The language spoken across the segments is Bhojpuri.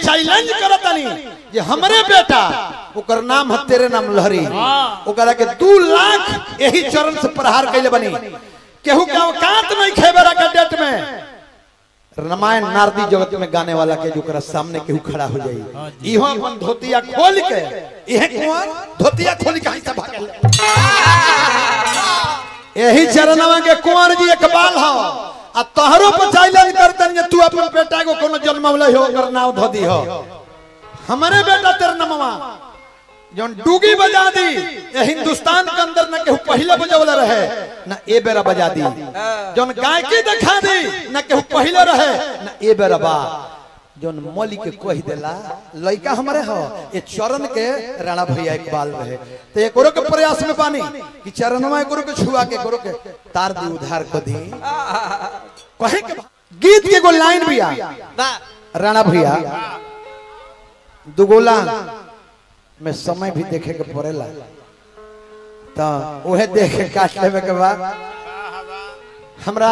चैलेंज करतनी जे हमरे बेटा ओकर नाम है तेरे नाम लहरी ओकरा के दू लाख यही चरण से प्रहार कैले बनी केहू के औकात नहीं खेबेरा के डेट में रामायण नारदी जगत में गाने वाला के जोकरा सामने केहू खड़ा हो जाई इहो अपन धोतिया खोल के इहे कुंवर धोतिया खोल के ऐसा भागल यही चरणवा के कुंवर जी इकबाल हो आ तोहरो पर चैलेंज करतन जे तू अपन बेटा को कोनो जन्मवले हो ओकर नाम धो दी हो हमारे बेटा तेरे नमवा जौन डूगी बजा दी ये हिंदुस्तान के अंदर न केहू पहले बजवले रहे न ए बेरा बजा दी जौन गायकी दिखा दी न केहू पहले रहे न ए बेरा बा जौन मौली के कह देला लड़का हमारे हो ये चरण के राणा भैया इकबाल रहे तो एक के प्रयास में पानी कि चरणवा एक के छुआ के करो के तार दी उधार को दी कहे के बा- गीत के एगो लाइन भी आ राणा भैया दुगोला में समय भी देखे के पड़ेला तो उहे देख के काट लेवे के बाद हमरा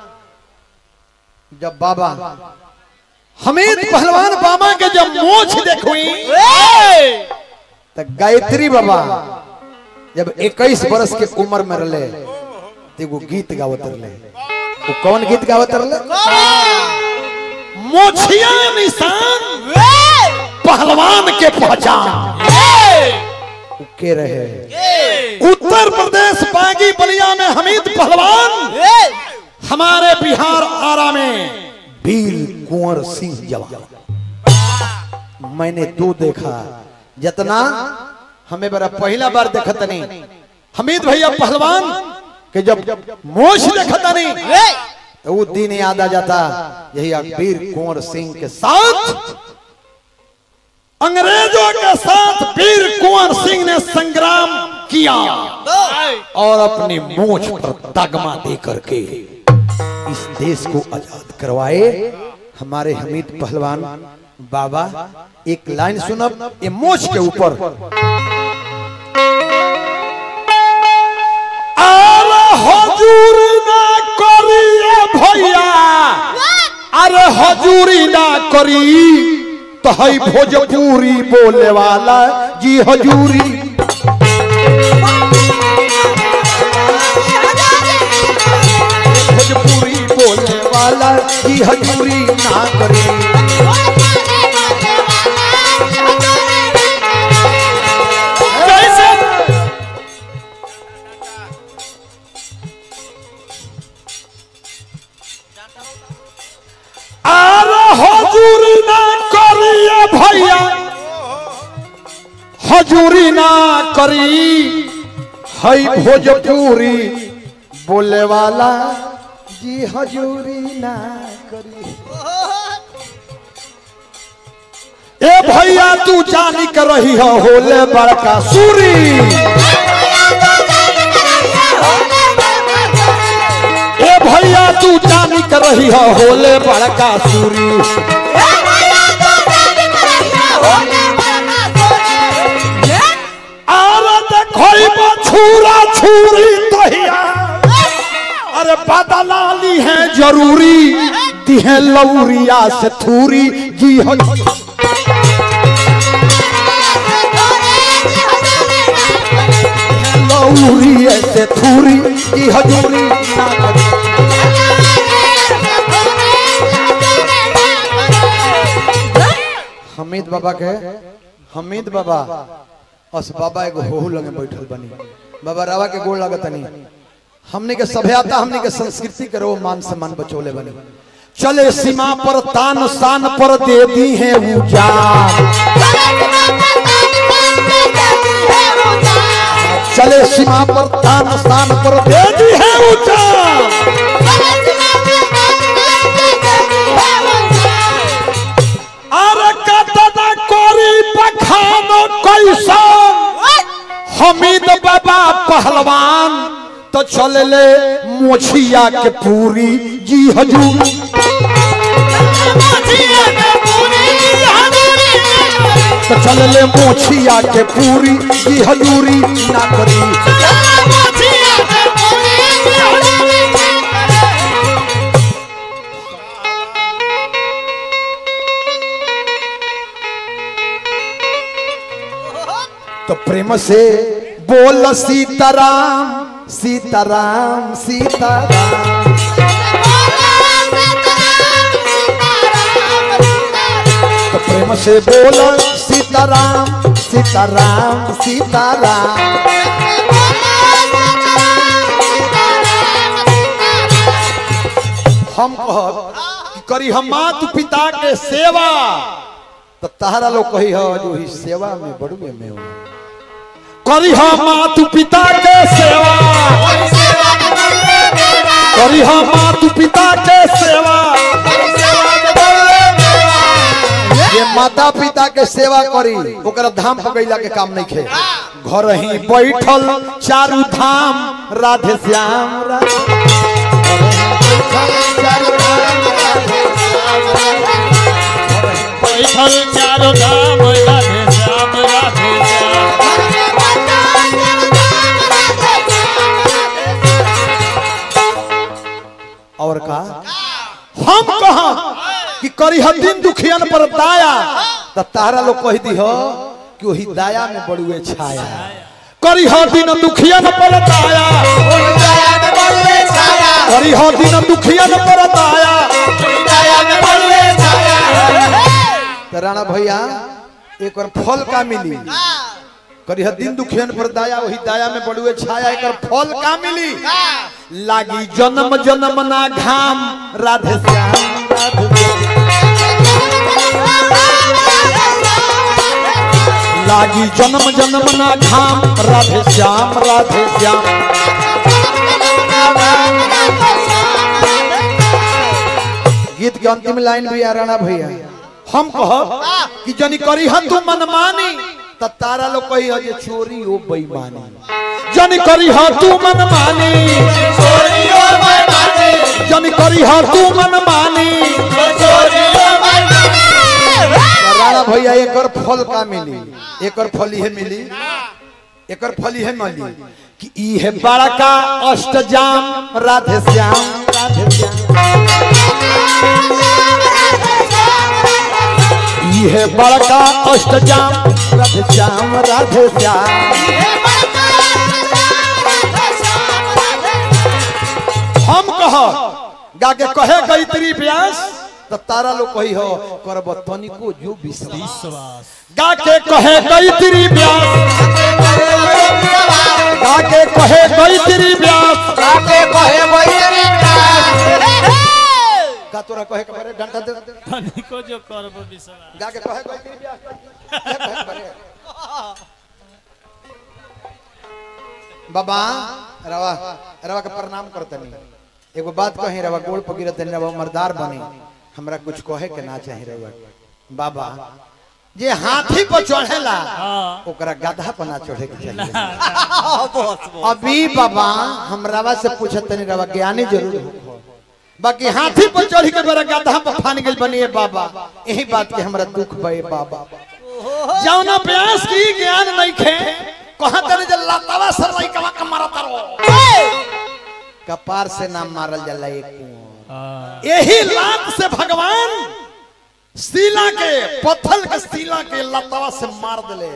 जब बाबा हमीद पहलवान बाबा के जब मोछ देखुई तो गायत्री बाबा जब 21 बरस के उम्र में रहे तो एगो गीत गावत रहे वो कौन गीत गावत रहे मोछिया निशान पहलवान के पहचान उ के रहे उत्तर प्रदेश बागी बलिया में हमीद पहलवान हमारे बिहार आरा में वीर कुंवर सिंह जवान मैंने दो देखा जितना हमें बड़ा पहला बार देखा तनी हमीद भैया पहलवान के जब मोश देखा तनी तो वो दिन याद आ जाता यही वीर कुंवर सिंह के साथ अंग्रेजों के साथ वीर कुंवर सिंह ने संग्राम किया और अपनी मूछ पर तगमा दे करके इस देश को आजाद करवाए हमारे हमीद पहलवान बाबा एक लाइन सुनब ये मोछ के ऊपर अरे हजूरी ना करिए भैया अरे हजूरी ना करी तो हई भोजपुरी बोले वाला जी हजूरी भोजपुरी बोले वाला जी हजूरी ना करी अरे हजूरी ना करिए भैया हजूरी ना करी हई भोजपुरी बोले वाला जी हजूरी ना करी ए भैया तू जानी कर रही हो होले बड़का सूरी ए भैया तू जानी कर रही हो होले बड़का सूरी अरे देखोई छुरा छुरी तहिया अरे बदलाली है जरूरी दी है लौरिया से थूरी जी हो लौरी से थूरी जी हजूरी ना करी हमीद बाबा के हमीद बाबा अस बाबा एगो होहू लगे बैठल बनी बाबा रावा के गोड़ लगत नहीं हमने के सभ्यता हमने के संस्कृति के रो मान सम्मान बचोले बने चले सीमा पर तान शान पर दे दी है उजान चले सीमा पर तान शान पर दे दी है उजान अरे कतना कोरी पखान कैसा हमीद बाबा पहलवान तो चल ले मोछिया के पूरी जी हजूर तो चल ले मोछिया के पूरी जी हजूरी ना करी तो प्रेम से बोल सीताराम सीताराम सीताराम तो प्रेम से बोल सीताराम सीताराम सीताराम हम कहब कि करी हम मात पिता के सेवा तो तहरा लोग कही हो जो ही सेवा में बड़ुए में हो करी हम मात पिता के सेवा करी हम मात पिता के सेवा ये माता पिता के सेवा करी ओकरा धाम पकैला के काम नहीं खे घर ही बैठल चारू धाम राधे श्याम राधे बैठल चारो धाम राधे श्याम राधे श्याम और का हम कहा कि करी ह दिन दुखियन पर दाया त तारा लोग कह दी हो कि वही दाया में बड़ुए छाया करी ह दिन दुखियन पर दाया करी ह दिन दुखियन पर दाया तो राणा भैया एक और फल का मिली करी ह दिन दुखियन पर दाया वही दाया में बड़ुए छाया एक और फल का मिली लागी जन्म जन्म ना घाम राधे श्याम राधे श्याम। लागी जन्म जन्म ना घाम राधे श्याम राधे श्याम गीत के अंतिम लाइन भी आ राणा भैया हम कह कि जनी करी ह तू मनमानी त तारा लोग कही ह जे चोरी ओ बेईमानी जनी करी ह तू मनमानी जनी करी ह तू मनमानी त राणा भैया एकर फल का मिली एकर फल इहे मिली एकर फल इहे मिली कि ई है बड़का अष्टजाम राधे श्याम राधे श्याम ई है बड़का अष्टजाम राधे श्याम राधे श्याम हम कह गा के कहे गईत्री व्यास त तारा लोग कही हो करब तनिको जो विश्वास विश्वास गा के कहे गईत्री व्यास गा के कहे गईत्री व्यास का तोरा कहे के बारे डंडा दे दे। तनिको जो करबो विश्वास गा के कहे गईत्री व्यास ए, कहे के बारे। बाबा रवा रवा के प्रणाम करतनी एगो बात कही रवा गोड़ पर गिरतनी रवा मर्दार बनी हमरा कुछ कहे के ना चाही रवा बाबा जे हाथी पर चढ़ेला हाँ ओकरा गधा पर ना चढ़े के चाहिए अभी बाबा हम रवा से पूछत तनी रवा ज्ञानी जरूर हो बाकी हाथी पर चढ़ के बड़ा गधा पर फान गेल बनिए बाबा यही बात के हमरा दुख बे बाबा जौना प्यास की ज्ञान नहीं खे कहां तने जे लतावा सर नहीं कवा के मारत रहो कपार से नाम मारल जाला एक कुआं हाँ यही लात से भगवान सीला के पत्थर के सीला के लतावा से मार दिले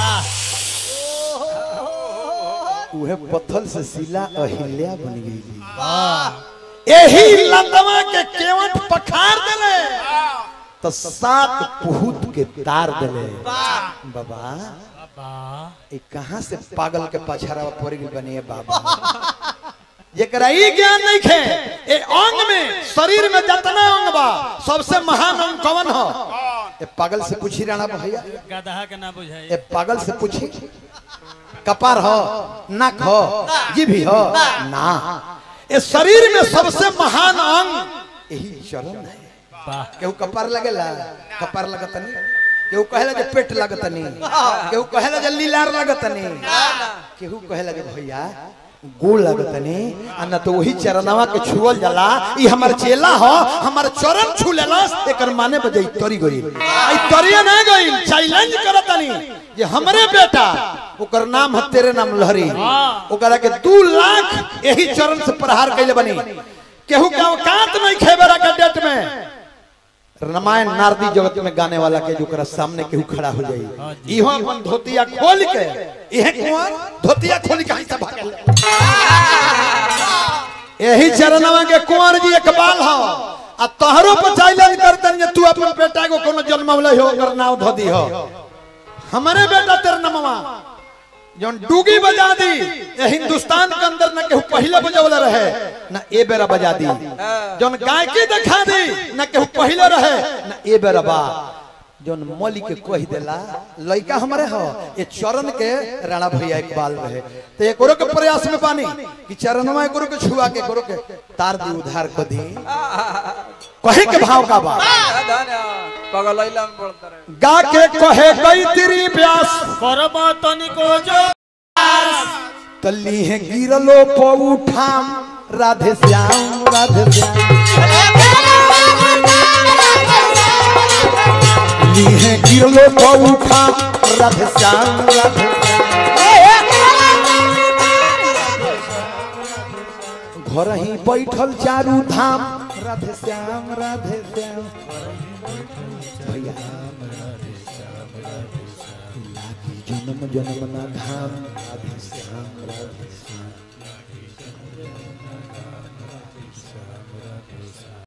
उहे पत्थर से सीला अहिल्या बन गई यही लतवा के केवट पखार दिले तो सात पुहूत के तार दिले बाबा बाबा ये कहाँ से पागल के पछाड़ा पड़ गई बनिए बाबा जेकरा ई ज्ञान नहीं खे ए अंग में शरीर में जितना अंग बा सबसे महान अंग कौन हो ए पागल से पूछी राणा भैया गदहा के ना बुझाई ए पागल से पूछी कपार हो नाक हो जीभी हो ना ए शरीर में सबसे महान अंग यही चरण है वाह केहू कपार लगेला कपार लगतनी केहू कहेला जे पेट लगतनी केहू कहेला जे लीलार लगतनी केहू कहेला जे भैया गोल लगतनी आ न तो वही चरणवा के छुअल जाला ई हमर चेला हो हमर चरण छू लेलस एकर माने बजे तरी गई आई तरिया ना गई चैलेंज करतनी जे हमरे बेटा ओकर नाम है तेरे नाम लहरी ओकरा के दू लाख यही चरण से प्रहार कैले बनी केहू के औकात नहीं खेबेरा के डेट में रामायण नारदी जगत में गाने वाला के जोकरा सामने केहू खड़ा हो हाँ जाई जी। इहो अपन धोतिया खोल के इहे कुंवर धोतिया खोल के हिस्सा भागल यही चरणवा के कुंवर जी इकबाल हो आ तोहरो पर चैलेंज करतन जे तू अपन बेटा को कोनो जन्मवले हो ओकर नाम धो दी हो हमारे बेटा तेरे नमवा जौन डूगी बजा दी ये हिंदुस्तान के अंदर न केहू पहले बजौले रहे न ए बेरा बजा दी जौन गायकी दिखा दी न केहू पहले रहे न ए बेरा बा जौन मौली के कह देला लड़का हमारे हो ये चरण के राणा भैया इकबाल रहे तो एक के प्रयास में पानी कि चरणवा एक के छुआ के करो के तार दी उधार को दी कहे के भाव का बा पगलैला में बोलता रहे गा के कहे गई तेरी प्यास करब तनिको जो तल्ली है गिरलो पौठाम राधे श्याम राधे श्याम ली है गिरलो पौठाम राधे श्याम राधे श्याम घर ही बैठल चारू धाम राधे श्याम राधे श्याम भैया लागी जन्म जन्म ना धाम राधे श्याम राधे श्याम